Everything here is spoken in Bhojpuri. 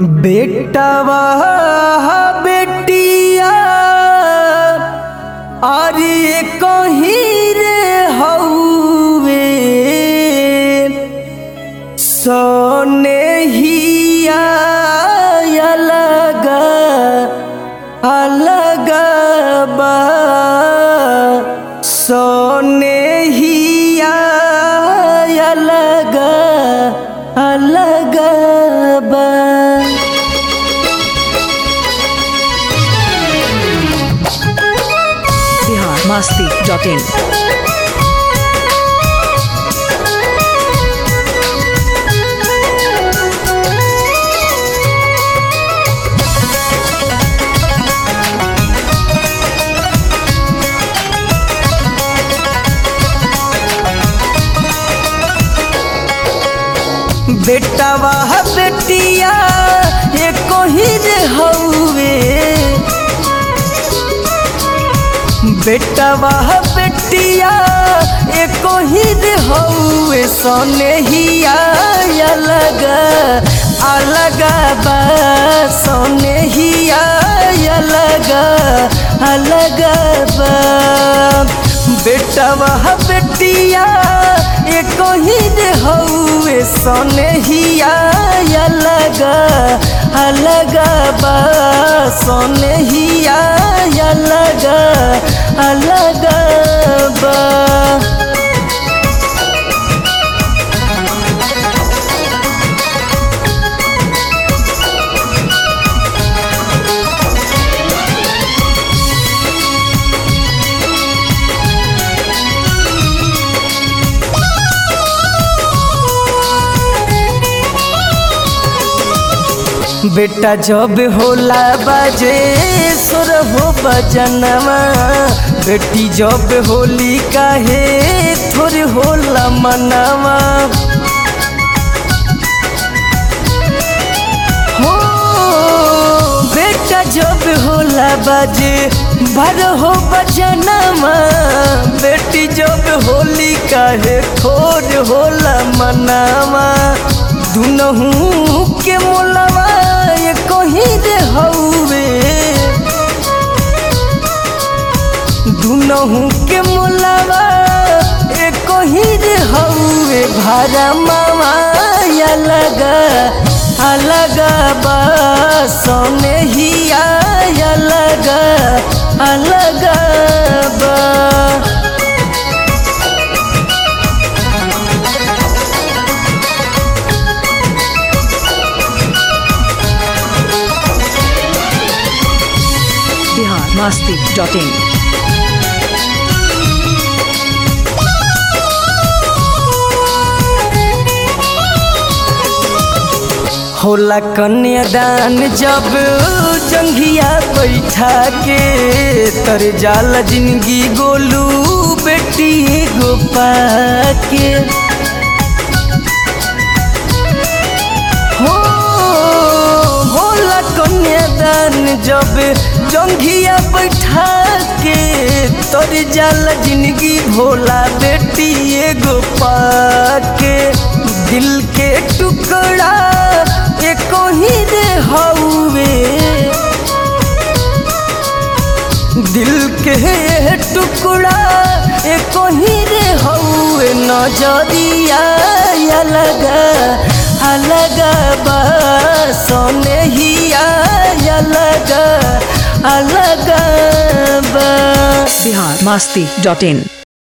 बेटवा बेटिया अरे कहीं रे हौवे सोने हिया अलग अलग बा सोने हिया अलग अलग बा बिहार मस्ती डॉट इन बेटवा बेटिया एको ही रे हौवे बेटवा बेटिया एको ही रे हौवे सोने हिया अलग अलग बा सोने हिया अलग अलग बा बेटवा बेटिया एको ही रे हौवे सोने हिया अलग अलग बा सोने हिया अलग अलग बा बेटा जब होला बाजे सुर हो बजनवा बेटी जब होली काहे थोर होला मनवा हो बेटा जब होला बाजे भर हो बजनवा बेटी जब होली काहे थोर होला मनवा दुनहू के मोलवा ये कहीं रे हौवे दुनहू के मोलवा ये कहीं रे हौवे भारा मामा अलग अलग बा सोने हिया अलग अलग बा बिहार मस्ती डॉट इन होला कन्यादान जब जंघिया बैठा के तर जाला जिंदगी गोलू बेटी गोपा के हो होला कन्यादान जब जंघिया बैठा के तर जाला जिंदगी भोला बेटी एगो पाके दिल के टुकड़ा एको ही रे हौवे दिल के टुकड़ा एको ही रे हौवे नजरिया अलग अलग बा सोने हिया अलग अलग बा बिहार मस्ती डॉट इन